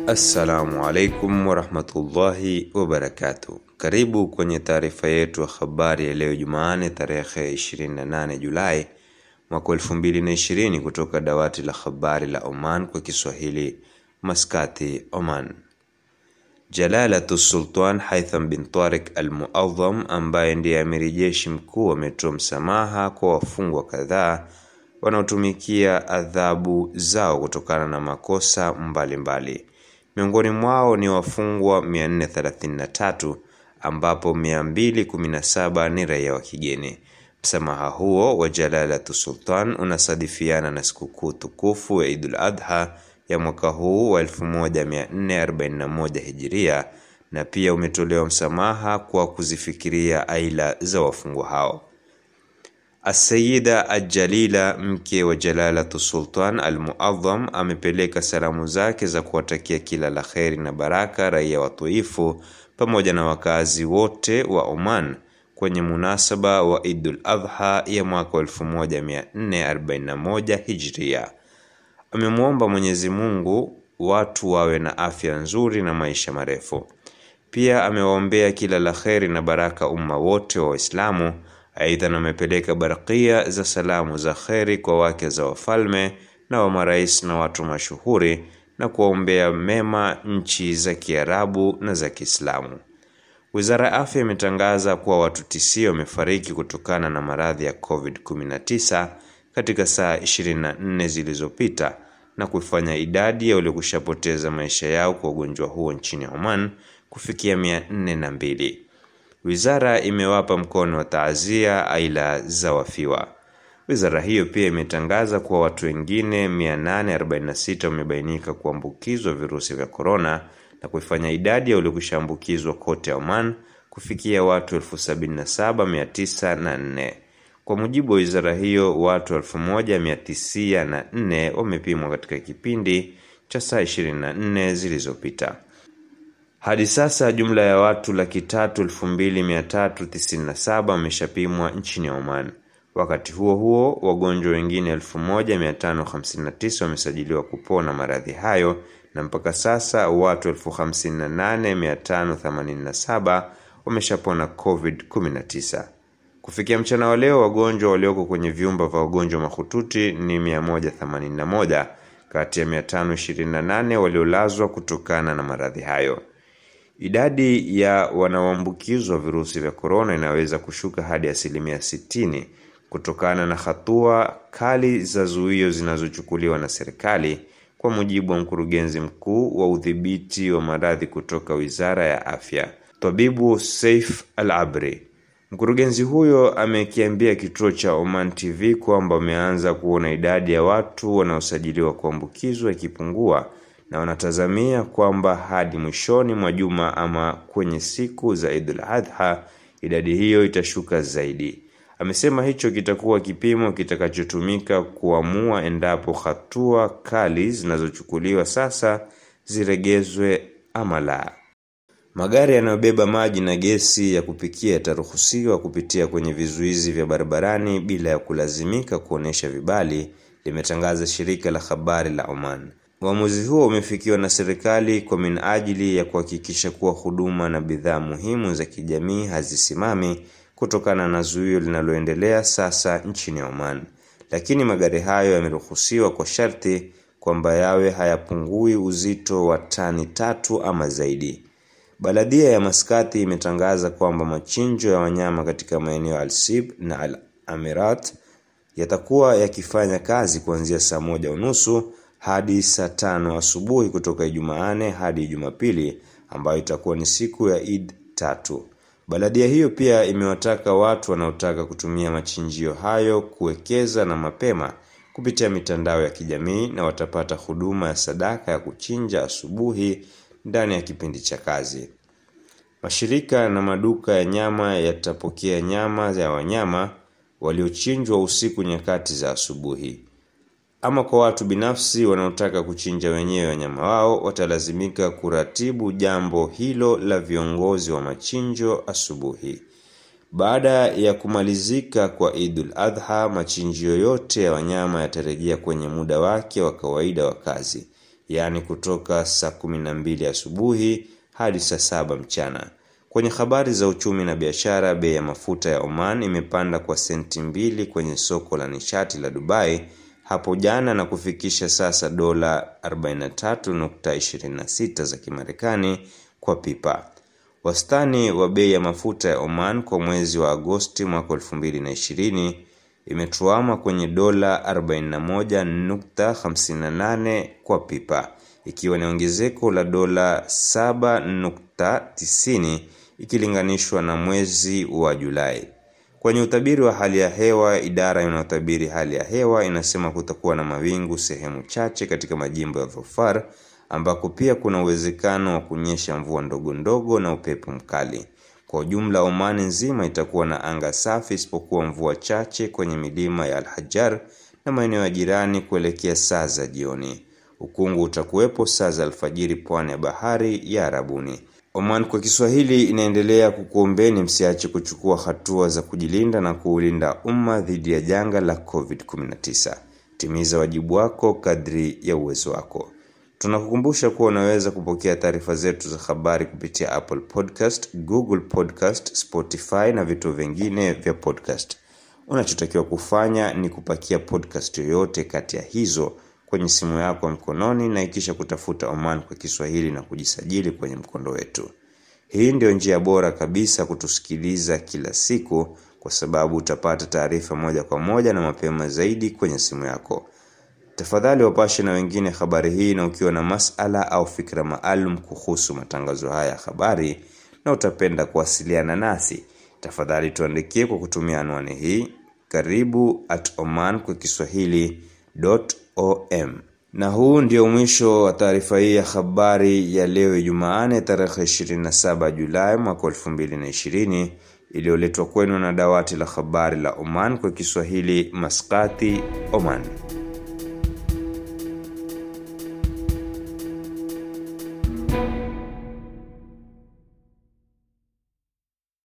Assalamu alaikum warahmatullahi wabarakatuh. Karibu kwenye taarifa yetu ya habari ya leo Jumanne tarehe 28 Julai mwaka 2020 kutoka dawati la habari la Oman kwa Kiswahili Maskati, Oman. Jalalatu Sultan Haitham bin Tariq Al-Muadham ambaye ndiye amiri jeshi mkuu ametoa msamaha kwa wafungwa kadhaa wanaotumikia adhabu zao kutokana na makosa mbalimbali mbali. Miongoni mwao ni wafungwa 433 ambapo 217 ni raia wa kigeni. Msamaha huo wa Jalalatu Sultan unasadifiana na sikukuu tukufu ya Idul Adha ya mwaka huu wa 1441 Hijiria na pia umetolewa msamaha kwa kuzifikiria aila za wafungwa hao. Asayida Ajalila mke wa Jalalatu Sultan Al-Muadham amepeleka salamu zake za kuwatakia kila la kheri na baraka raia watoifu pamoja na wakazi wote wa Oman kwenye munasaba wa Idul Adha ya mwaka 1441 Hijria. Amemwomba Mwenyezi Mungu watu wawe na afya nzuri na maisha marefu. Pia amewaombea kila la kheri na baraka umma wote wa Waislamu. Aidha, amepeleka barakia za salamu za kheri kwa wake za wafalme na wa marais na watu mashuhuri na kuwaombea mema nchi za Kiarabu na za Kiislamu. Wizara ya Afya imetangaza kuwa watu tisia wamefariki kutokana na maradhi ya COVID-19 katika saa 24 zilizopita na kuifanya idadi ya waliokushapoteza maisha yao kwa ugonjwa huo nchini Oman kufikia 402. Wizara imewapa mkono wa taazia aila za wafiwa. Wizara hiyo pia imetangaza kuwa watu wengine 846 wamebainika kuambukizwa virusi vya korona na kuifanya idadi ya waliokushaambukizwa kote Oman kufikia watu 77904. Kwa mujibu wa wizara hiyo, watu 1904 wamepimwa katika kipindi cha saa 24 zilizopita. Hadi sasa jumla ya watu laki tatu elfu mbili mia tatu tisini na saba wameshapimwa nchini Oman. Wakati huo huo, wagonjwa wengine 1559 wamesajiliwa kupona maradhi hayo na mpaka sasa watu 58587 wameshapona COVID-19. Kufikia mchana wa leo, wagonjwa walioko kwenye vyumba vya wagonjwa mahututi ni 181 kati ya 528 waliolazwa kutokana na maradhi hayo. Idadi ya wanaoambukizwa virusi vya korona inaweza kushuka hadi asilimia 60 kutokana na hatua kali za zuio zinazochukuliwa na serikali, kwa mujibu wa mkurugenzi mkuu wa udhibiti wa maradhi kutoka Wizara ya Afya, Tabibu Saif Al-Abri. Mkurugenzi huyo amekiambia kituo cha Oman TV kwamba wameanza kuona idadi ya watu wanaosajiliwa kuambukizwa ikipungua na wanatazamia kwamba hadi mwishoni mwa juma ama kwenye siku za Idul Adha idadi hiyo itashuka zaidi. Amesema hicho kitakuwa kipimo kitakachotumika kuamua endapo hatua kali zinazochukuliwa sasa ziregezwe ama la. Magari yanayobeba maji na gesi ya kupikia yataruhusiwa kupitia kwenye vizuizi vya barabarani bila ya kulazimika kuonesha vibali, limetangaza shirika la habari la Oman. Uamuzi huo umefikiwa na serikali kwa minajili ya kuhakikisha kuwa huduma na bidhaa muhimu za kijamii hazisimami kutokana na zuio linaloendelea sasa nchini Oman. Lakini magari hayo yameruhusiwa kwa sharti kwamba yawe hayapungui uzito wa tani tatu ama zaidi. Baladia ya Maskati imetangaza kwamba machinjo ya wanyama katika maeneo Al-Sib na Al-Amirat yatakuwa yakifanya kazi kuanzia saa moja unusu hadi saa tano asubuhi kutoka Ijumaane hadi Jumapili ambayo itakuwa ni siku ya Eid tatu. Baladia hiyo pia imewataka watu wanaotaka kutumia machinjio hayo kuwekeza na mapema kupitia mitandao ya kijamii na watapata huduma ya sadaka ya kuchinja asubuhi ndani ya kipindi cha kazi. Mashirika na maduka ya nyama yatapokea nyama ya wanyama waliochinjwa usiku nyakati za asubuhi. Ama kwa watu binafsi wanaotaka kuchinja wenyewe wanyama wao watalazimika kuratibu jambo hilo la viongozi wa machinjo asubuhi. Baada ya kumalizika kwa Idul Adha, machinjio yote ya wanyama yatarejea kwenye muda wake wa kawaida wa kazi. yaani kutoka saa 12 asubuhi hadi saa saba mchana. Kwenye habari za uchumi na biashara, bei ya mafuta ya Oman imepanda kwa senti mbili kwenye soko la nishati la Dubai hapo jana na kufikisha sasa dola 43.26 za Kimarekani kwa pipa. Wastani wa bei ya mafuta ya Oman kwa mwezi wa Agosti mwaka 2020 imetuama kwenye dola 41.58 kwa pipa, ikiwa ni ongezeko la dola 7.90 ikilinganishwa na mwezi wa Julai. Kwenye utabiri wa hali ya hewa, idara inayotabiri hali ya hewa inasema kutakuwa na mawingu sehemu chache katika majimbo ya Dhofar ambako pia kuna uwezekano wa kunyesha mvua ndogo ndogo na upepo mkali. Kwa ujumla, Omani nzima itakuwa na anga safi isipokuwa mvua chache kwenye milima ya Al-Hajar na maeneo ya jirani kuelekea saa za jioni. Ukungu utakuwepo saa za alfajiri pwani ya bahari ya Arabuni. Oman kwa Kiswahili inaendelea kukuombeni msiache kuchukua hatua za kujilinda na kuulinda umma dhidi ya janga la COVID-19. Timiza wajibu wako kadri ya uwezo wako. Tunakukumbusha kuwa unaweza kupokea taarifa zetu za habari kupitia Apple Podcast, Google Podcast, Spotify na vituo vingine vya podcast. Unachotakiwa kufanya ni kupakia podcast yoyote kati ya hizo kwenye simu yako ya mkononi na ikisha kutafuta Oman kwa Kiswahili na kujisajili kwenye mkondo wetu. Hii ndio njia bora kabisa kutusikiliza kila siku kwa sababu utapata taarifa moja kwa moja na mapema zaidi kwenye simu yako. Tafadhali wapashe na wengine habari hii na ukiwa na masala au fikra maalum kuhusu matangazo haya ya habari na utapenda kuwasiliana nasi. Tafadhali tuandikie kwa kutumia anwani hii karibu at oman kwa kiswahili.om. Na huu ndio mwisho wa taarifa hii ya habari ya leo Jumaane tarehe 27 Julai mwaka 2020 iliyoletwa kwenu na dawati la habari la Oman kwa Kiswahili Maskati, Oman.